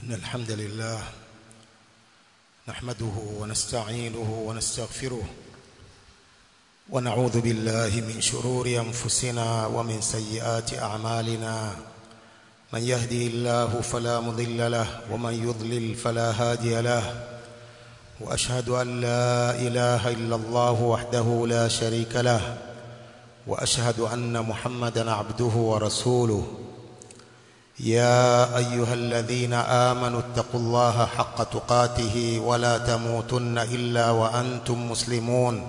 إن الحمد لله نحمده ونستعينه ونستغفره ونعوذ بالله من شرور أنفسنا ومن سيئات أعمالنا من يهدي الله فلا مضل له ومن يضلل فلا هادي له وأشهد أن لا إله إلا الله وحده لا شريك له وأشهد أن محمدا عبده ورسوله يا أيها الذين آمنوا اتقوا الله حق تقاته ولا تموتن إلا وأنتم مسلمون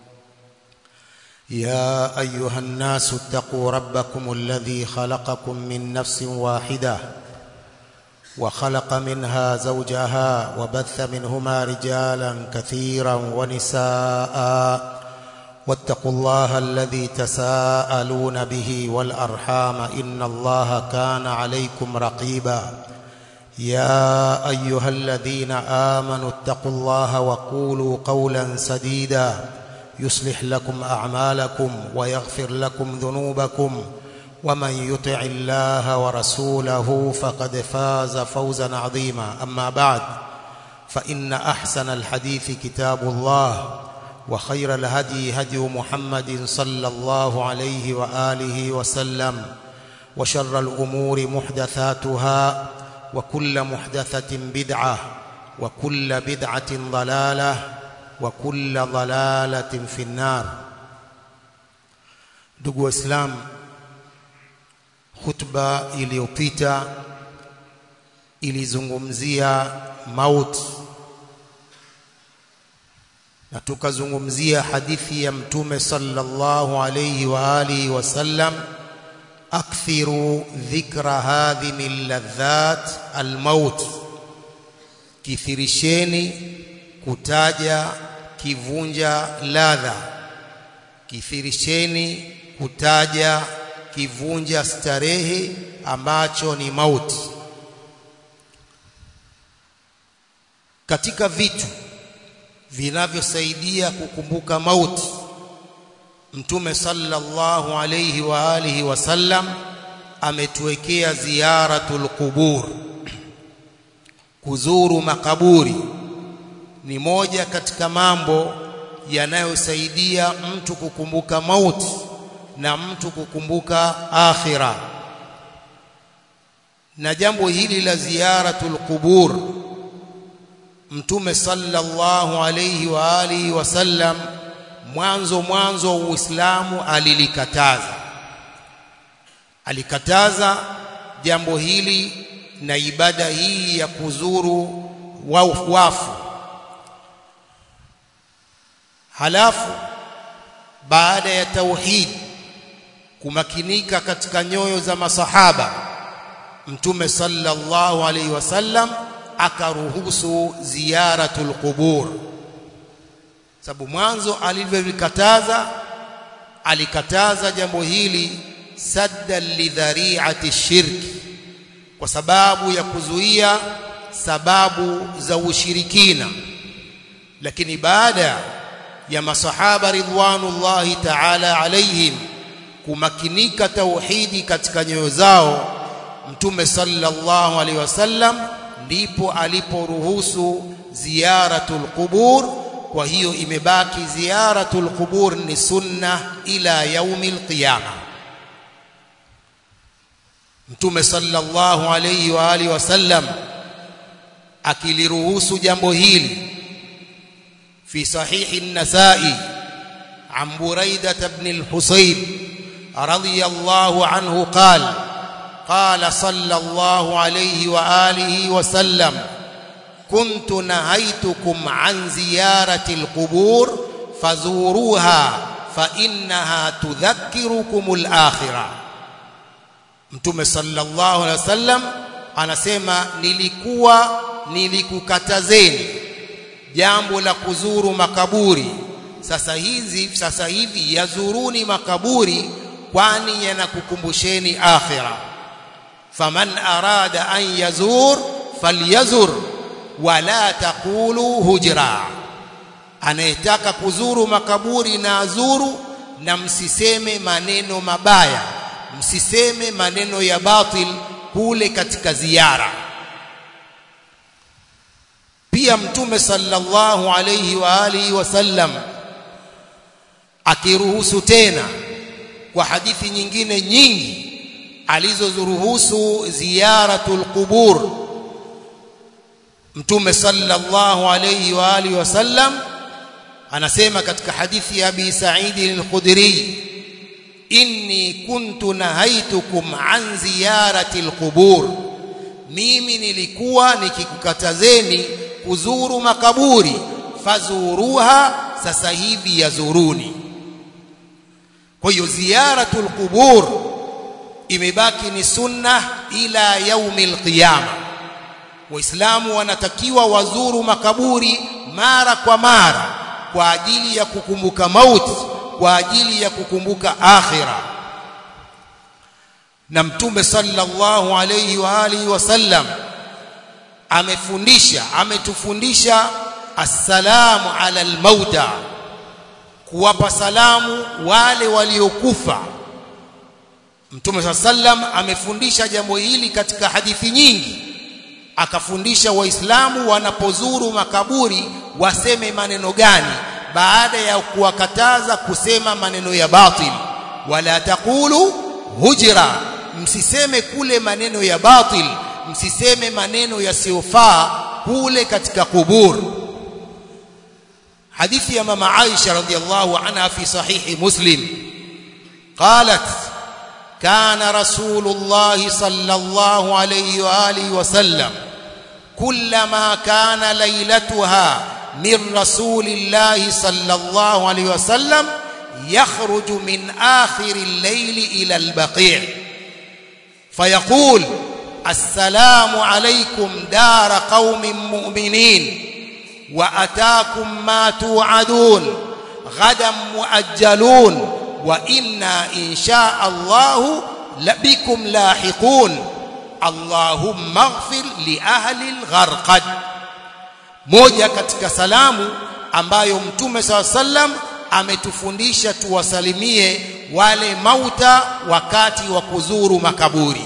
يا أيها الناس اتقوا ربكم الذي خلقكم من نفس واحدة وخلق منها زوجها وبث منهما رجالا كثيرا ونساء واتقوا الله الذي تساءلون به والأرحام إن الله كان عليكم رقيبا يا أيها الذين آمنوا اتقوا الله وقولوا قولا سديدا يصلح لكم أعمالكم ويغفر لكم ذنوبكم ومن يطع الله ورسوله فقد فاز فوزا عظيما أما بعد فإن أحسن الحديث كتاب الله وخير الهدي هدي محمد صلى الله عليه وآله وسلم وشر الأمور محدثاتها وكل محدثة بدعة وكل بدعة ضلالة وكل ضلالة في النار ndugu waislamu khutba iliyopita ilizungumzia mauti na tukazungumzia hadithi ya mtume sallallahu alayhi wa alihi wasallam akthiru dhikra hadhi min ladhat almaut kithirisheni kutaja kivunja ladha kithirisheni kutaja kivunja starehe ambacho ni mauti katika vitu vinavyosaidia kukumbuka mauti mtume sallallahu alayhi wa alihi wasallam ametuwekea ziyaratul qubur kuzuru makaburi ni moja katika mambo yanayosaidia mtu kukumbuka mauti na mtu kukumbuka akhira na jambo hili la ziyaratul qubur mtume sallallahu alayhi wa alihi wasallam mwanzo mwanzo wa Uislamu alilikataza alikataza jambo hili na ibada hii ya kuzuru wafu halafu baada ya tauhid kumakinika katika nyoyo za masahaba mtume sallallahu alayhi wasallam akaruhusu ziyaratul qubur sababu mwanzo alivyovikataza alikataza jambo hili sadda lidhari'ati shirki kwa sababu ya kuzuia sababu za ushirikina lakini baada ya masahaba ridwanullahi ta'ala alaihim kumakinika tauhidi katika nyoyo zao mtume sallallahu alaihi wasallam ndipo aliporuhusu ziyaratul qubur kwa hiyo imebaki ziyaratul qubur ni sunna ila yaumil qiyama mtume sallallahu alayhi wa alihi wasallam akiliruhusu jambo hili fi sahihi an-nasa'i an buraidah ibn al-husayb radiyallahu anhu qala قال صلى الله عليه واله وسلم كنت نهيتكم عن زياره القبور فزوروها فانها تذكركم الاخره mtume sallallahu alaihi wasallam anasema nilikuwa nilikukatazeni jambo la kuzuru makaburi sasa hizi sasa hivi yazuruni makaburi kwani yanakukumbusheni akhirah faman arada an yazur falyazur wala taqulu hujra anayetaka kuzuru makaburi na azuru na msiseme maneno mabaya msiseme maneno ya batil kule katika ziara pia mtume sallallahu alayhi wa alihi wasallam akiruhusu tena kwa hadithi nyingine nyingi alizozuruhusu ziyaratul qubur mtume sallallahu alayhi wa alihi wasallam anasema katika hadithi ya Abi Sa'id al-Khudri inni kuntu nahaitukum an ziyarati al-qubur mimi nilikuwa nikikukatazeni kuzuru makaburi fazuruha sasa hivi yazuruni kwa hiyo ziyaratul qubur imebaki ni sunna ila yaumil qiyama waislamu wanatakiwa wazuru makaburi mara kwa mara kwa ajili ya kukumbuka mauti kwa ajili ya kukumbuka akhira na mtume sallallahu alayhi wa alihi wasallam amefundisha ametufundisha assalamu ala almauta kuwapa salamu wale waliokufa mtume sallam amefundisha jambo hili katika hadithi nyingi akafundisha waislamu wanapozuru makaburi waseme maneno gani baada ya kuwakataza kusema maneno ya batil wala taqulu hujra msiseme kule maneno ya batil msiseme maneno yasiyofaa kule katika kubur hadithi ya mama Aisha radhiallahu anha fi sahihi Muslim qalat kana rasulullah sallallahu alayhi wa alihi wasallam kullama kana laylatuha من رسول الله صلى الله عليه وسلم يخرج من آخر الليل إلى البقيع فيقول السلام عليكم دار قوم مؤمنين وأتاكم ما توعدون غدا مؤجلون وإنا إن شاء الله بكم لاحقون اللهم اغفر لأهل الغرقد moja katika salamu ambayo mtume saw sallam ametufundisha tuwasalimie wale mauta wakati wa kuzuru makaburi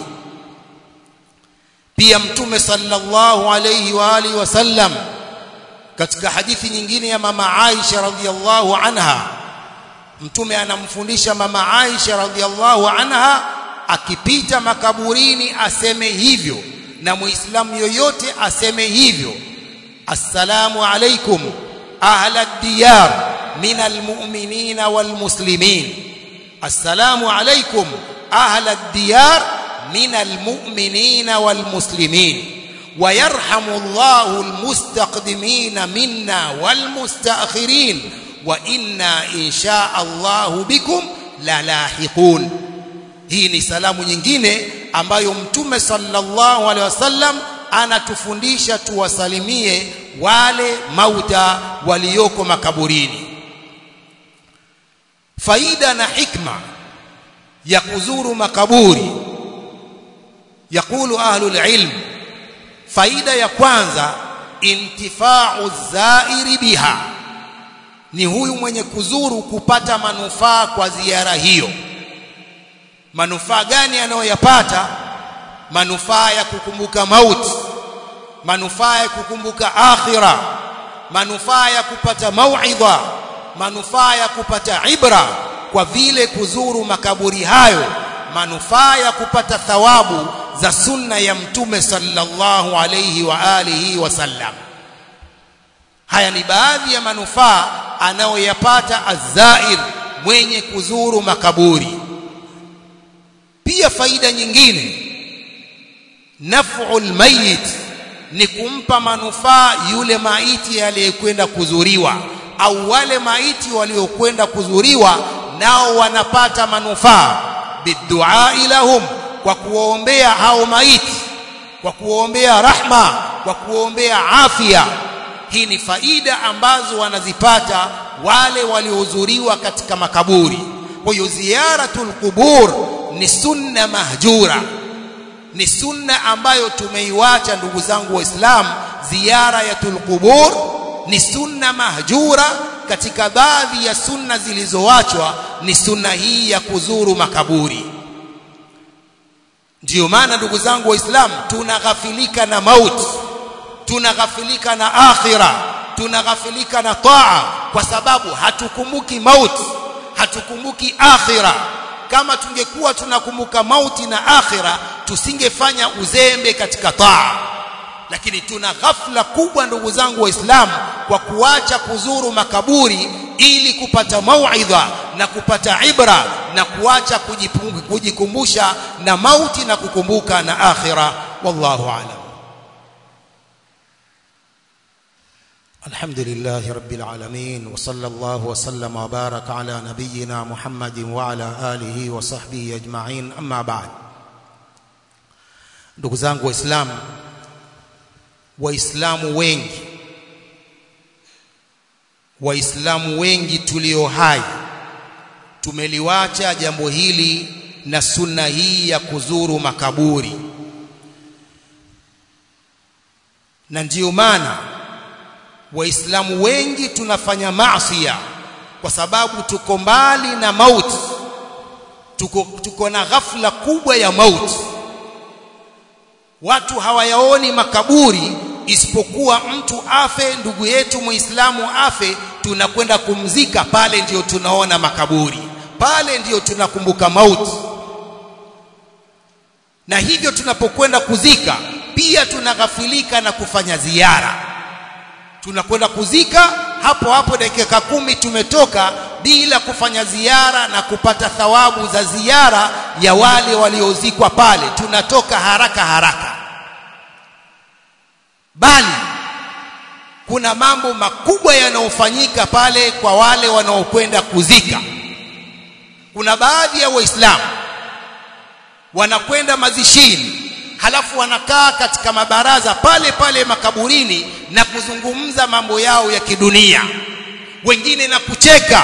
pia mtume sallallahu alayhi wa alihi wasallam katika hadithi nyingine ya mama Aisha radhiallahu anha mtume anamfundisha mama Aisha radhiallahu anha akipita makaburini aseme hivyo na muislamu yoyote aseme hivyo السلام عليكم أهل الديار من المؤمنين والمسلمين السلام عليكم أهل الديار من المؤمنين والمسلمين ويرحم الله المستقدمين منا والمستأخرين وإنا إن شاء الله بكم للاحقون hii ni salamu nyingine ambayo mtume sallallahu alaihi wasallam anatufundisha tuwasalimie wale mauta walioko makaburini faida na hikma ya kuzuru makaburi yakulu ahlul ilm faida ya kwanza intifa'u zairi biha ni huyu mwenye kuzuru kupata manufaa kwa ziara hiyo manufaa gani anayoyapata manufaa ya kukumbuka mauti manufaa ya kukumbuka akhira manufaa ya kupata mauidha manufaa ya kupata ibra kwa vile kuzuru makaburi hayo manufaa ya kupata thawabu za sunna ya mtume sallallahu alayhi wa alihi wasallam haya ni baadhi ya manufaa anayoyapata azair mwenye kuzuru makaburi pia faida nyingine naf'ul mayit ni kumpa manufaa yule maiti aliyekwenda kuzuriwa au wale maiti waliokwenda kuzuriwa nao wanapata manufaa bidua lahum kwa kuwaombea hao maiti kwa kuwaombea rahma kwa kuwaombea afya hii ni faida ambazo wanazipata wale waliohudhuriwa katika makaburi kwa hiyo ziyaratul qubur ni sunna mahjura ni sunna ambayo tumeiwacha ndugu zangu waislamu ziara ya tulqubur ni sunna mahjura katika baadhi ya sunna zilizoachwa ni sunna hii ya kuzuru makaburi ndiyo maana ndugu zangu waislamu tunaghafilika na mauti tunaghafilika na akhira tunaghafilika na taa kwa sababu hatukumbuki mauti hatukumbuki akhira kama tungekuwa tunakumbuka mauti na akhira tusingefanya uzembe katika taa lakini tuna ghafla kubwa ndugu zangu waislamu kwa kuacha kuzuru makaburi ili kupata mauidha na kupata ibra na kuacha kujikumbusha na mauti na kukumbuka na akhira wallahu a'lam الحمد لله رب العالمين وصلى الله وسلم وبارك على نبينا محمد وعلى آله وصحبه أجمعين أما بعد ndugu zangu waislamu waislamu wengi waislamu wengi tulio hai tumeliwacha jambo hili na sunna hii ya kuzuru makaburi na ndiyo maana waislamu wengi tunafanya maasiya kwa sababu tuko mbali na mauti tuko, tuko na ghafla kubwa ya mauti watu hawayaoni makaburi isipokuwa mtu afe ndugu yetu muislamu afe tunakwenda kumzika pale ndiyo tunaona makaburi pale ndiyo tunakumbuka mauti na hivyo tunapokwenda kuzika pia tunaghafilika na kufanya ziara tunakwenda kuzika hapo hapo dakika kumi tumetoka bila kufanya ziara na kupata thawabu za ziara ya wale waliozikwa pale tunatoka haraka haraka bali kuna mambo makubwa yanayofanyika pale kwa wale wanaokwenda kuzika kuna baadhi ya waislamu wanakwenda mazishini halafu wanakaa katika mabaraza pale pale makaburini na kuzungumza mambo yao ya kidunia wengine na kucheka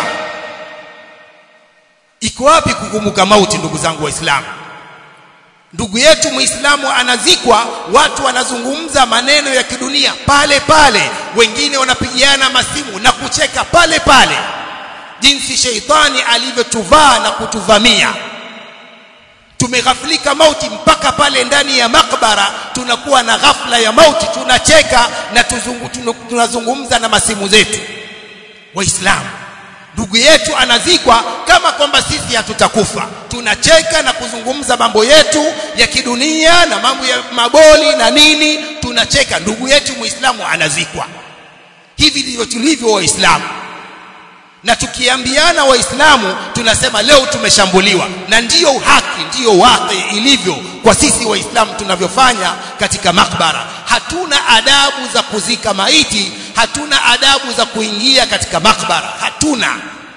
iko wapi kukumbuka mauti ndugu zangu waislamu ndugu yetu muislamu anazikwa watu wanazungumza maneno ya kidunia pale pale wengine wanapigiana masimu na kucheka pale pale jinsi sheitani alivyotuvaa na kutuvamia tumeghafilika mauti mpaka pale ndani ya makbara tunakuwa na ghafla ya mauti tunacheka na tuzungu, tunazungumza na masimu zetu waislamu ndugu yetu anazikwa kama kwamba sisi hatutakufa tunacheka na kuzungumza mambo yetu ya kidunia na mambo ya maboli na nini tunacheka ndugu yetu muislamu anazikwa hivi ndivyo tulivyo waislamu na tukiambiana waislamu tunasema leo tumeshambuliwa na ndiyo haki ndiyo waqi ilivyo kwa sisi waislamu tunavyofanya katika makbara hatuna adabu za kuzika maiti hatuna adabu za kuingia katika makbara hatuna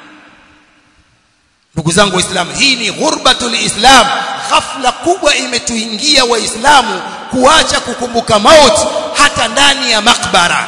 ndugu zangu waislamu hii ni ghurbatul islam ghafla kubwa imetuingia waislamu kuacha kukumbuka mauti hata ndani ya makbara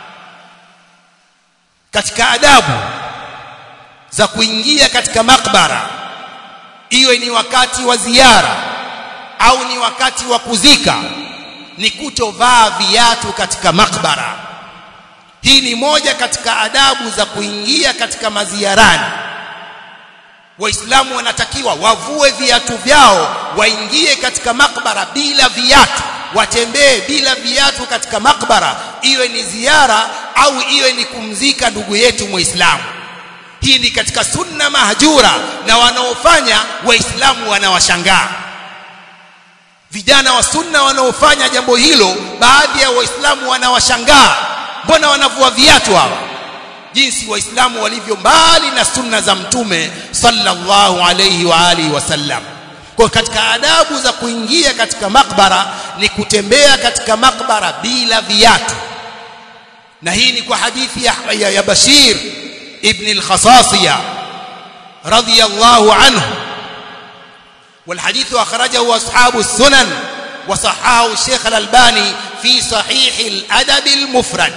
katika adabu za kuingia katika makbara iwe ni wakati wa ziara au ni wakati wa kuzika ni kutovaa viatu katika makbara hii ni moja katika adabu za kuingia katika maziarani waislamu wanatakiwa wavue viatu vyao waingie katika makbara bila viatu watembee bila viatu katika makbara iwe ni ziara au iwe ni kumzika ndugu yetu muislamu hii ni katika sunna mahjura na wanaofanya waislamu wanawashangaa vijana wa sunna wanaofanya jambo hilo baadhi ya waislamu wanawashangaa mbona wanavua viatu hawa jinsi waislamu walivyo mbali na sunna za mtume sallallahu alayhi wa alihi wasallam kwa katika adabu za kuingia katika makbara ni kutembea katika makbara bila viatu na hii ni kwa hadithi ya, ya, ya Bashir ibn al-Khasasiya radiyallahu anhu والحديث أخرجه أصحاب السنن وصححه الشيخ الألباني في صحيح الأدب المفرد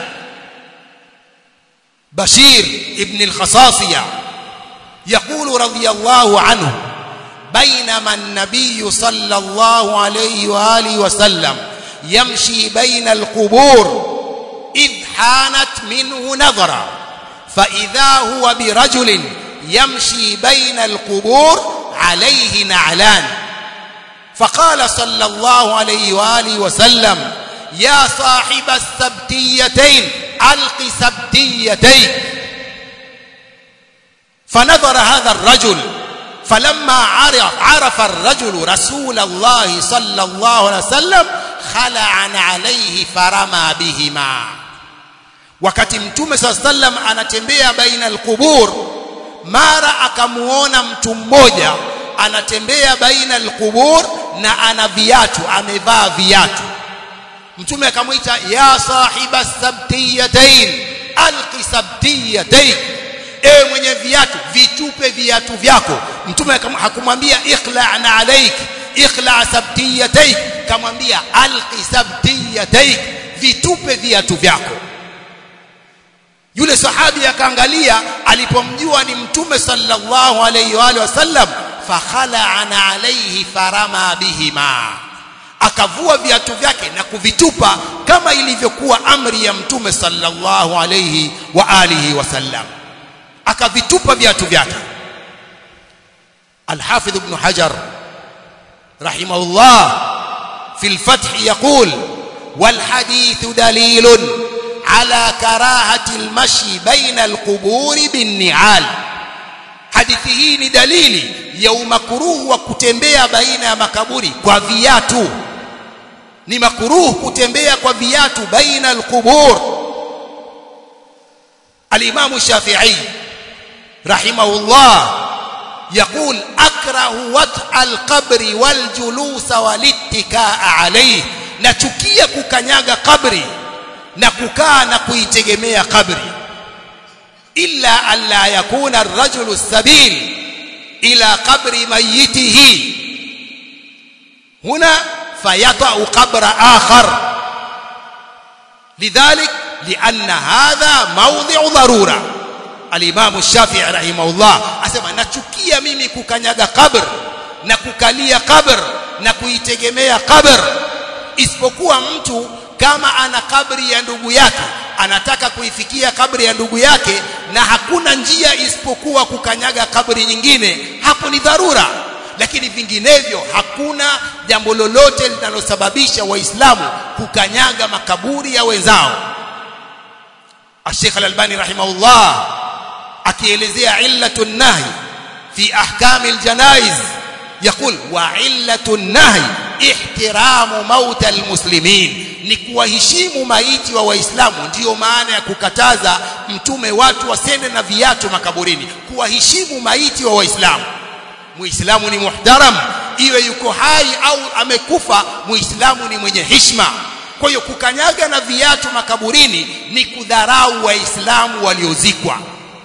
بشير ابن الخصاصية يقول رضي الله عنه بينما النبي صلى الله عليه وآله وسلم يمشي بين القبور إذ حانت منه نظرة فإذا هو برجل يمشي بين القبور عليه نعلان فقال صلى الله عليه وآله وسلم ya sahiba sabtiyatayn alqi sabtiyatayn فنظر هذا الرجل فلما عرف, عرف الرجل رسول الله صلى الله عليه وسلم خلع عليه فرمى بهما wakati mtume saa sallam anatembea baina alqubur mara akamuona mtu mmoja anatembea baina alqubur na ana viatu amevaa viatu mtume akamwita ya sahiba sabtiyatain alqi sabtiyatain ewe mwenye viatu vitupe viatu vyako mtume hakumwambia ikhla'na alaik ikhla' sabtiyataik kamwambia alqi sabtiyataik vitupe viatu vyako yule sahabi akaangalia alipomjua ni mtume sallallahu alayhi wa alihi wasallam fakhala'ana alayhi farama bihima akavua viatu vyake na kuvitupa kama ilivyokuwa amri ya mtume sallallahu alayhi wa alihi wasallam akavitupa viatu vyake الحافظ ابن حجر رحمه الله في الفتح يقول والحديث دليل على كراهة المشي بين القبور بالنعال hadithi hii ni dalili ya umakuruhu wa kutembea baina ya makaburi kwa viatu ni makuruhu kutembea kwa viatu baina alqubur al-Imam Shafi'i rahimahullah يقول أكره وطء القبر والجلوس والاتكاء عليه nachukia kukanyaga kabri na kukaa na kuitegemea kabri illa alla yakuna ar-rajulu sabil ila qabri mayitihi huna fayata'u qabra akhar lidhalik lianna hadha mawdhi'u dharura al-Imam Shafi'i rahimahullah asema nachukia mimi kukanyaga kabr na kukalia kabr na kuitegemea kabr isipokuwa mtu kama ana kabri ya ndugu yake anataka kuifikia kabri ya ndugu yake na hakuna njia isipokuwa kukanyaga kabri nyingine hapo ni dharura lakini vinginevyo hakuna jambo lolote linalosababisha waislamu kukanyaga makaburi ya wenzao Sheikh Al-Albani rahimahullah akielezea illatu nahi fi ahkam aljanaiz يقول وعلة النهي احترام موت المسلمين ni kuwaheshimu maiti wa waislamu ndiyo maana ya kukataza mtume watu wasende na viatu makaburini kuwaheshimu maiti wa waislamu muislamu ni muhtaram iwe yuko hai au amekufa muislamu ni mwenye heshima kwa hiyo kukanyaga na viatu makaburini ni kudharau waislamu waliozikwa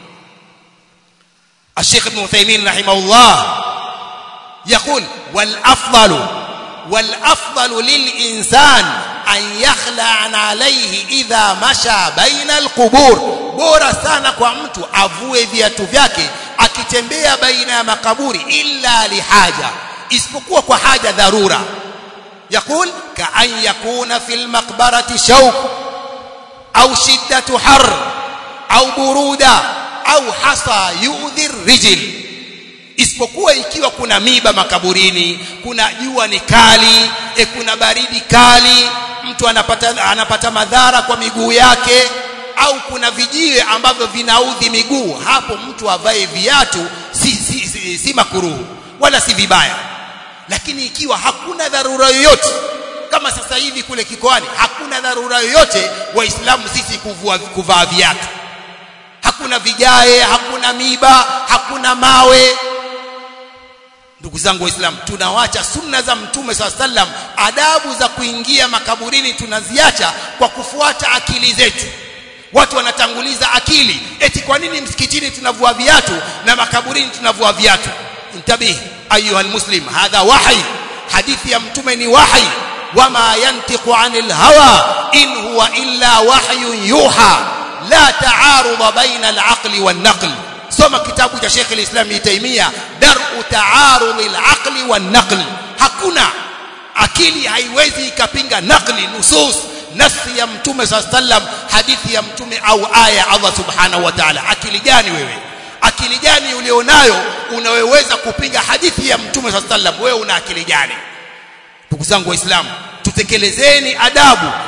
الشيخ ابن عثيمين رحمه الله يقول والافضل والافضل للانسان ان يخلع عليه اذا مشى بين القبور bora sana kwa mtu avue viatu vyake akitembea baina ya makaburi illa lihaja isipokuwa kwa haja dharura يقول كأن يكون في المقبرة شوك أو شدة حر أو برودة أو حصى يؤذي الرجل isipokuwa ikiwa kuna miba makaburini kuna jua ni kali e kuna baridi kali mtu anapata anapata madhara kwa miguu yake au kuna vijiwe ambavyo vinaudhi miguu hapo mtu avae viatu si, si, si, si makuruhu wala si vibaya lakini ikiwa hakuna dharura yoyote kama sasa hivi kule kikoani hakuna dharura yoyote waislamu sisi kuvua kuvaa viatu hakuna vigae hakuna miba hakuna mawe ndugu zangu waislamu tunawacha sunna za mtume saa sallam adabu za kuingia makaburini tunaziacha kwa kufuata akili zetu watu wanatanguliza akili eti kwa nini msikitini tunavua viatu na makaburini tunavua viatu intabihi ayuha almuslim hadha wahi hadithi ya mtume ni wahi wama yantiqu anil hawa in huwa illa wahyun yuha la ta'arud baina al-aqli wan-naql soma kitabu cha Sheikh al-Islam Ibn Taymiyyah dar'u ta'arud al-aqli wan-naql hakuna akili haiwezi ikapinga naqli nusus nafsi ya mtume sallam hadithi ya mtume au aya Allah subhanahu wa ta'ala akili gani wewe akili gani ulionayo unaweza kupinga hadithi ya mtume sallam wewe una akili gani ndugu zangu waislamu tutekelezeni adabu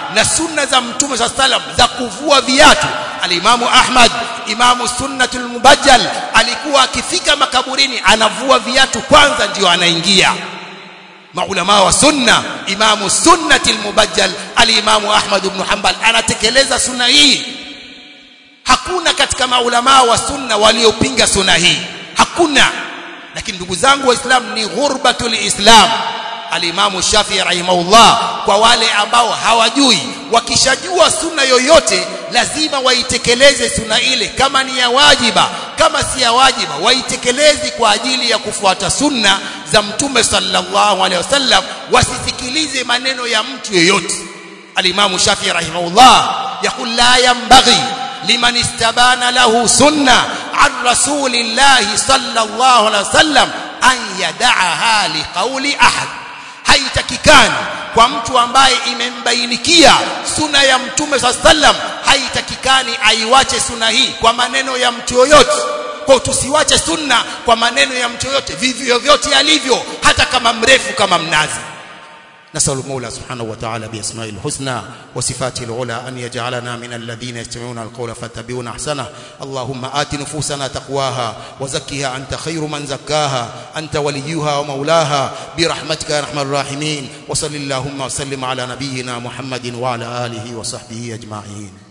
na sunna za mtume saa salam za kuvua viatu alimamu ahmad imamu sunnatul mubajjal alikuwa akifika makaburini anavua viatu kwanza ndio anaingia maulama wa sunna imamu sunnati almubajjal alimamu ahmad ibn hanbal anatekeleza sunna hii hakuna katika maulama wa sunna waliopinga sunna hii hakuna lakini ndugu zangu waislamu ni ghurbatul islam alimamu shafii rahimahullah kwa wale ambao hawajui wakishajua sunna yoyote lazima waitekeleze sunna ile kama ni ya wajiba kama si ya wajiba waitekeleze kwa ajili ya kufuata sunna za mtume sallallahu alaihi wasallam wasisikilize maneno ya mtu yeyote alimamu shafii rahimahullah yaqul la yanbaghi liman istabana lahu sunna an rasulillahi sallallahu alaihi wasallam an yada'aha liqauli ahad haitakikani kwa mtu ambaye imembainikia suna ya mtume saa sallam haitakikani aiwache suna hii kwa maneno ya mtu yoyote kwa tusiwache sunna kwa maneno ya mtu yoyote vivyo vyote alivyo hata kama mrefu kama mnazi نسأل المولى سبحانه وتعالى بأسمائه الحسنى وصفاته العلى أن يجعلنا من الذين يستمعون القول فاتبعون أحسنه اللهم آت نفوسنا تقواها وزكها أنت خير من زكاها أنت وليها ومولاها برحمتك يا أرحم الراحمين وصل اللهم وسلم على نبينا محمد وعلى آله وصحبه أجمعين